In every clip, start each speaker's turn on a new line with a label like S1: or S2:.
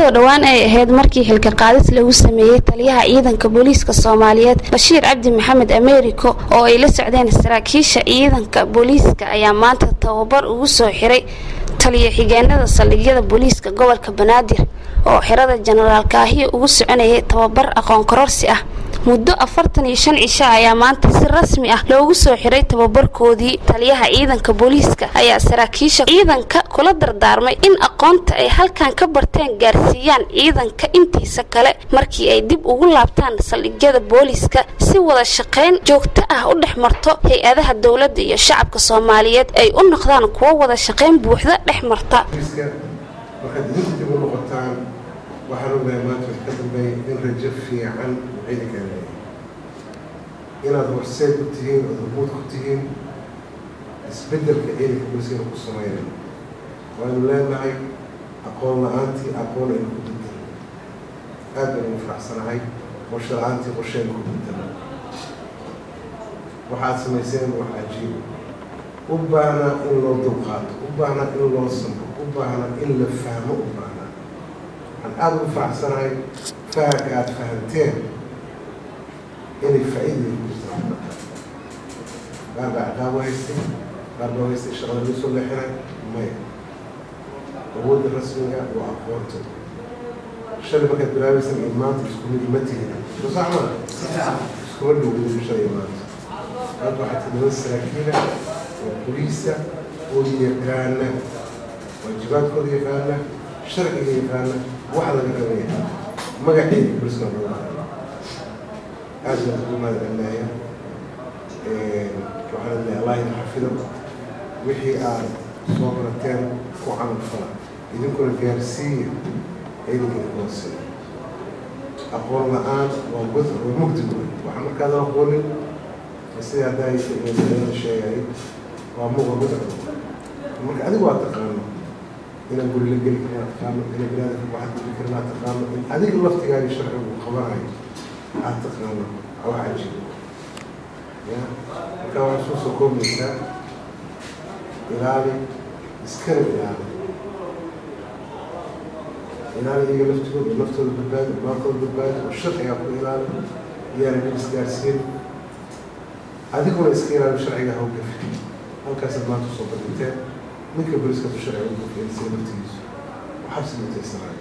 S1: iyadoo dhowaan ay ahayd markii xilka qaadis lagu sameeyey taliyaha ciidanka booliiska soomaaliyeed bashiir cabdi maxamed ameeriko oo ay la socdeen saraakiisha ciidanka booliiska ayaa maanta tababar ugu soo xiray taliya xigeenada saldhigyada booliiska gobolka banaadir oo xirada jenaraal kaahiya ugu soconayay tababar aqoon kororsi ah muddo afartan iyo shan cisho ayaa maanta si rasmi ah loogu soo xiray tababarkoodii taliyaha ciidanka booliiska ayaa saraakiisha ciidanka kula dardaarmay in aqoonta ay halkan ka barteen gaarsiiyaan ciidanka intiisa kale markii ay dib ugu laabtaan saldhigyada booliiska si wada shaqayn joogto ah u dhex marto hay-adaha dowladda iyo shacabka soomaaliyeed ay u noqdaan kuwo wada shaqayn buuxda dhex marta
S2: markaad idinku dib u noqotaan waxaan ogahay maanta wax ka dambeeya in rajo fiican ciidankaan leeyahay inaad horseed ku tihiin ood hormuud ku tihiin isbeddelka ciidanka booliskana ku samaynayo waaynu leenahay aqoon la-aantii aqoon aynu ku bedelo aad baynu faraxsanahay qorshe la-aantii qorsheynu ku bedelo waxaad samayseen wax cajiiba u baahnaa in loo dulqaato u baahnaa in loo sambo u baahnaa in la fahmo u baahnaa waxaan aada ugu faraxsanahay fahamka aada fahamteen inay faa-iidaya ku jirtaan qaar baa ciqaabo haystay qaar baa haystay shaqada loo soo leexinay maya awoodda rasmiga waa aqoonta shalay markaad bilaabaysan iyo maanta isku mid ma tihin soo sax maa iskuma dhowdin shalay maanta maanta waxaa tidaba saraakiila oo boliisa oo yaqaana waajibaadkooda yaqaana sharciga yaqaana wax laga rabaya magaceeda boliska loo mara aad baan ugu mahadcelinaya waxaan leeyahay allah idin xafido wixii aad soo barateen ku camal fala idinkuna gaarsiiya ciidanka idinkoo siiya aqoon la-aan waa god waa mugdi wey waxaan markaadan aqoonin sida haddaa sheegay waa muqa gudco marka adigu waa taqaano inaan guri la geli karin taqaano inaan binaadamka waxaad geli karin aad taqaano in adiga laftigaaga sharcigu qabanayo aad taqaano wax cajiib ya marka waxaa soo soo koobaysaa ilaali iskana ilaali ilaali iyaga laftigooda iyo naftooda badbaadi maalkooda badbaadi oo sharcigaa ku ilaali iyaana dhib isgaarsiin adiguna iska ilaali sharciga hawgafi halkaasaad maanta usoo bandhigteen ninka boliskatu sharciga u gafeensay laftigiisu xabsi mutaysanaay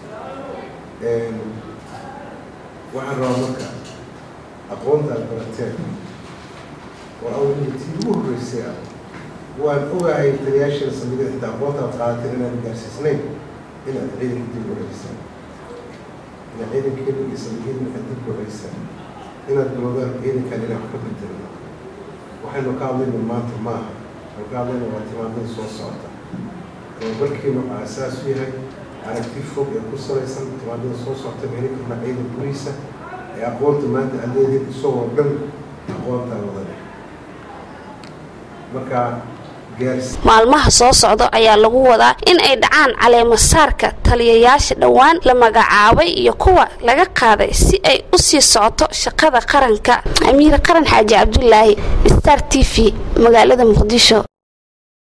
S2: waxaan rabaa marka aqoonta aad barateen waa awliyatii ugu horreysay ah waan ogahay taliyaasheeda saldhigyada xitaa aqoonta aad qaadateen inaan gaarsiisnayn inaad ciidanka dib u celisaan inaad ciidankeeda iyo saldhigyada aad dib u celisaan inaad bilowdaan ciidankan inaan wax ka bedelno waxaynu ka hadlayna maanta maaha waxaynu ka hadlayna waa timaadada soo socota tababarkiina waxaa asaas u yahay aragti fog ee ku salaysan timaadada soo socota ma heli karna ciidan boliisa ee aqoonta maanta aad leedihin isagoo dhan aqoontaa wadane marka
S1: maalmaha soo socda ayaa lagu wadaa in ay dhacaan caleemasaarka taliyayaasha dhowaan la magacaabay iyo kuwa laga qaaday si ay u sii socoto shaqada qaranka amiir qaran xaaji cabdulaahi star t v magaalada muqdisho